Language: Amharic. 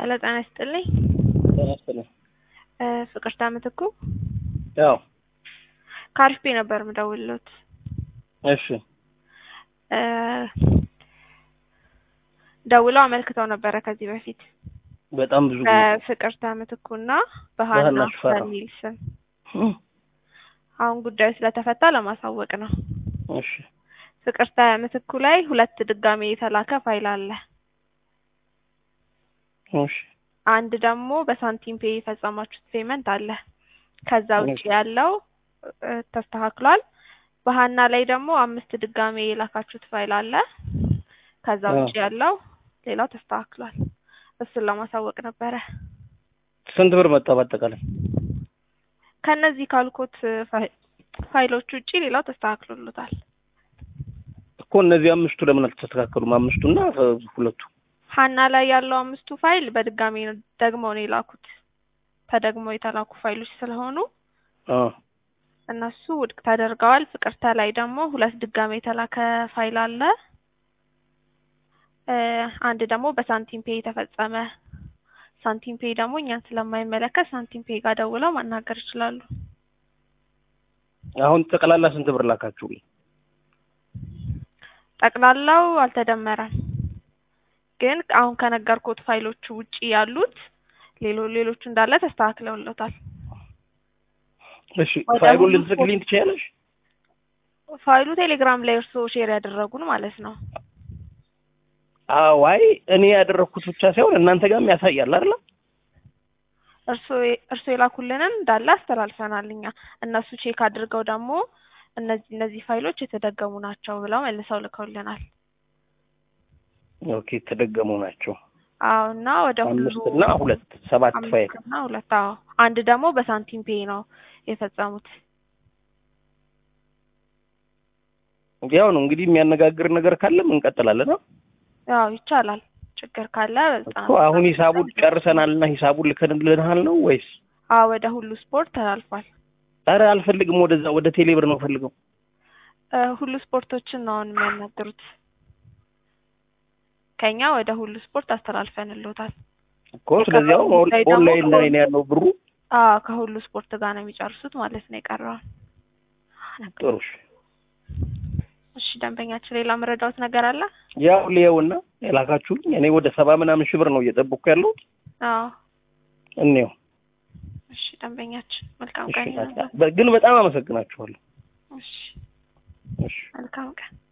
ሄሎ ጤና ይስጥልኝ። ጤና ይስጥልኝ። እ ፍቅርታ ምትኩ ያው ከአሪፍ ቤ ነበር የምደውልሎት። እሺ እ ደውለው አመልክተው ነበረ ከዚህ በፊት በጣም ብዙ ጊዜ በፍቅርታ ምትኩና በሀና በሀና ሽፈራው። በሚል ስም እም፣ አሁን ጉዳዩ ስለተፈታ ለማሳወቅ ነው። እሺ ፍቅርታ ምትኩ ላይ ሁለት ድጋሜ የተላከ ፋይል አለ። እሺ አንድ ደግሞ በሳንቲም ፔ የፈጸማችሁት ፔመንት አለ። ከዛ ውጭ እሺ። ያለው እ ተስተካክሏል። በሀና ላይ ደግሞ አምስት ድጋሜ የላካችሁት ፋይል አለ። ከዛ አ። ውጭ ያለው ሌላው ተስተካክሏል። እሱን ለማሳወቅ ነበረ። ስንት ብር መጣ በአጠቃላይ? ከነዚህ ካልኩት ፋይ- ፋይሎች ውጪ ሌላው ተስተካክሎሎታል። እኮ እነዚህ አምስቱ ለምን አልተስተካከሉም? አምስቱና እ፣ ሁለቱ ሀና ላይ ያለው አምስቱ ፋይል በድጋሚ ነው ደግመው ነው የላኩት። ተደግመው የተላኩ ፋይሎች ስለሆኑ አ እነሱ ውድቅ ተደርገዋል። ፍቅርተ ላይ ደግሞ ሁለት ድጋሚ የተላከ ፋይል አለ። እ አንድ ደግሞ በሳንቲም ፔ የተፈጸመ ሳንቲም ፔ ደግሞ እኛን ስለማይመለከት ሳንቲም ፔ ጋር ደውለው ማናገር ይችላሉ። አሁን ጠቅላላ ስንት ብር ላካችሁልኝ? ጠቅላላው አልተደመረም፣ ግን አሁን ከነገርኩት ፋይሎቹ ውጪ ያሉት ሌሎ ሌሎቹ እንዳለ ተስተካክለውለታል። እሺ ወደ ፋይሉን ሁሉ ልትልክልኝ ትችያለሽ? ፋይሉ ቴሌግራም ላይ እርስዎ ሼር ያደረጉን ማለት ነው። አዎ አይ እኔ ያደረኩት ብቻ ሳይሆን እናንተ ጋርም ያሳያል አይደል? እርስዎ እርስዎ የላኩልንን እንዳለ አስተላልፈናል እኛ። እነሱ ቼክ አድርገው ደግሞ እነዚህ እነዚህ ፋይሎች የተደገሙ ናቸው ብለው መልሰው ልከውልናል። ኦኬ የተደገሙ ናቸው። አዎ እና ወደ ሁሉ አምስትና ሁለት ሰባት ፋይል አምስትና ሁለት አዎ። አንድ ደግሞ በሳንቲም ፔ ነው የፈጸሙት። ያው ነው እንግዲህ የሚያነጋግር ነገር ካለም እንቀጥላለን። አ? ያው ይቻላል። ችግር ካለ በጣም እኮ አሁን ሂሳቡን ጨርሰናልና ሂሳቡን ልከንልንሃል ነው ወይስ? አዎ ወደ ሁሉ ስፖርት ተላልፏል። ኧረ አልፈልግም፣ ወደዛ ወደ ቴሌብር ነው ፈልገው። እ ሁሉ ስፖርቶችን ነው አሁን የሚያናግሩት። ከኛ ወደ ሁሉ ስፖርት አስተላልፈንልዎታል። እኮ ስለዚህ አሁን ኦን- ጉዳይ ደግሞ ኦንላይን ላይ ነው ያለው ብሩ። አዎ ከሁሉ ስፖርት ጋር ነው የሚጨርሱት ማለት ነው የቀረውን። ጥሩ እሺ። እሺ ደንበኛችን ሌላ መረዳዎት ነገር አለ? ያው ሊየውና የላካችሁልኝ እኔ ወደ ሰባ ምናምን ሺህ ብር ነው እየጠበቅኩ ያለው። አዎ እኔው እሺ ደንበኛችን መልካም እሺ፣ ቀን ይሁንልዎት። በ- ግን በጣም አመሰግናችኋለሁ። እሺ እሺ መልካም ቀን